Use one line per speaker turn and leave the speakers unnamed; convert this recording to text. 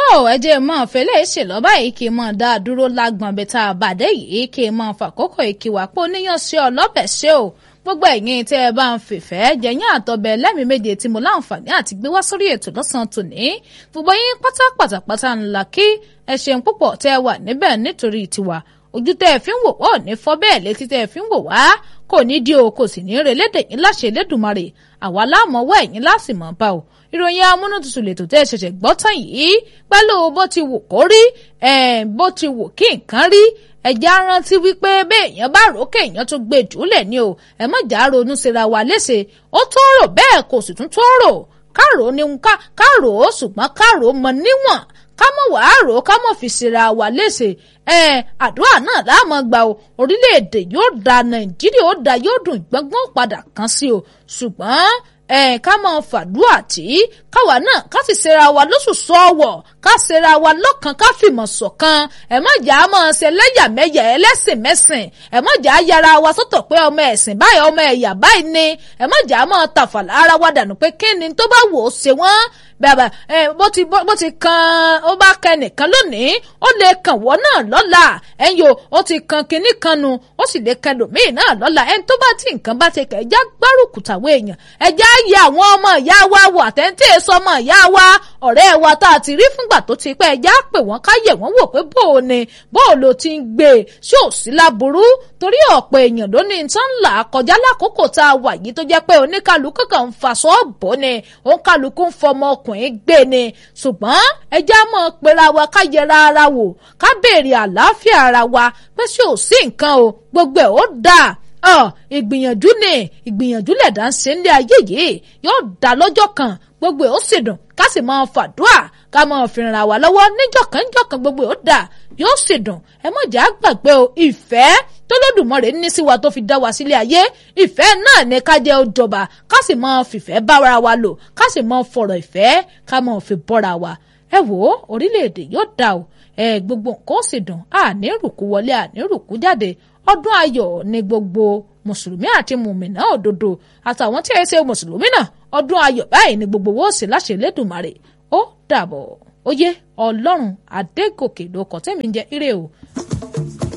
ẹ jẹ́ mọ́ fẹlẹ́ ṣèlọ́ báyìí kí n mọ̀ dá a dúró lágbọ̀n bẹ́tà àbàdé yìí kí n mọ̀ fàkókò ìkíwà pé oníyàn sí ọlọ́bẹ̀ ṣe o gbogbo ẹ̀yin tẹ́ ẹ bá ń fìfẹ́ jẹ̀yìn àtọ̀bẹ̀ lẹ́mìí méje tí mo láǹfààní àti gbé wá sórí ètò lọ́sàn-án tòní gbogbo yín pátá pátápátá ńlá kí ẹ ṣeun púpọ̀ tẹ́ ẹ wà níbẹ̀ nítorí tiwa ojú tẹ́ ẹ fi ń wò wá ò ní fọ́ bẹ́ẹ̀ létí tẹ́ ẹ fi ń wò wá kò ní di o kò sì ní relédè yín láṣẹ Elédùmarè àwa láàmọ́wọ́ ẹ̀yìn lásìmọ́ bá o ìròyìn amúnútutù lètò tẹ́ ẹ ṣẹ̀ṣẹ̀ gbọ́ tán yìí pẹ̀lú bó ti wù kó rí bó ti wù kí nǹkan rí ẹ̀já rántí wípé béèyàn bá rò kéèyàn tó gbé jùlẹ̀ ni o ẹ má jà ronú síra wa léṣe ó tó rò bẹ́ẹ̀ kò sì tún tó rò kárò ni kárò ṣùgbọ́n kárò mọ níwọ̀n ká mọ̀ wàá rò ká mọ̀ fi síra wa léṣe ẹ àdúrà náà láàmú gba o orílẹ̀-èdè yóò da nàìjíríà ó da yóò dùn gbọ́ngbọ́n padà kan sí o ṣùgbọ́n ẹ ká máa fàdúrà tí káwa náà ká sì ṣera wa lóṣù sọ́ọ̀wọ̀ ká ṣera wa lọ́kàn ká fìmọ̀ ṣọ̀kan ẹ má jà á máa ṣe lẹ́yàmẹ̀yà ẹlẹ́sìn mẹ́sìn ẹ má jà á yára wa sọ́tọ̀ pé ọmọ ẹ̀sìn báyìí ọmọ ẹ̀yà báyìí ni ẹ má jà á máa tàfàlà ara wa dànù pé kí ni tó bá wò ó ṣe wọ́n bàbá ẹ bó ti bó ti kan ó bá kan nìkan lónìí ó lè kàn wọ́n náà lọ́la ẹ̀yin o ó ti kan kinní kan nu ó sì lè kan lòmíì náà lọ́la ẹni tó bá ti nǹkan bá ti kẹ̀ ẹja gbárùkù tàwọn èèyàn ẹja yẹ àwọn ọmọ ìyá wa wò àtẹ̀ntì èso ọmọ ìyá wa ọ̀rẹ́ wa tá a ti rí fúngbà tó ti pẹ́ ẹja pè wọ́n ká yẹ̀ wọ́n wò pé bó o ní bó o lo ti ń gbé e ṣé ò sí láburú torí ọ̀pọ̀ èèyàn ló ní tán là kọjá lákòókò tá a wà yìí tó jẹ́ pé oníkàlùkù kan ń fa sọ́ọ̀bù ni òǹkàlùkù ń fọmọ ọkùnrin gbé ni ṣùgbọ́n ẹja mọ̀ pera wa ká yẹra ara wò ká béèrè àlàáfíà ara wa pé ṣé ò sí nǹkan o gbogbo ẹ̀ ó dáa ọ ìgbìyànjú ni ìgbìyànjú lẹ̀dá ń ṣe nílé ayé yìí yóò dá lọ́jọ́ kan gbogbo ẹ̀ ó sì dùn ká sì máa fàdúà ká máa fìrìnra wà lọ́wọ́ níjọ̀kan níjọ̀kan gbogbo ẹ̀ ó dà yóò sì dùn ẹ má jà á gbàgbé o ìfẹ́ tó lódùmarè ní sí wa tó fi dá wa sílé ayé ìfẹ́ náà ní ká jẹ́ òjọba ká sì máa fìfẹ́ bára wa lò ká sì máa fọ̀rọ̀ ìfẹ́ ká máa fi bọ́ra wa ẹ wò ó orílẹ̀-èdè yóò dà o ẹ gbogbo nǹkan ó sì dùn àní rùkú wọlé àní rùkú jáde ọdún ayọ̀ ní gbogbo mùsùlùmí àti mùmìnà òdodo àtàwọn tí ẹ ṣe mùsùlùmí náà ọdún ayọ̀ báyìí ní gbogbo owó sì láṣẹ lẹ́dùnmarè ó dàbọ̀ ó yé ọlọ́run adégòkè ló kọ́ tẹ́mi ń jẹ́ ire o.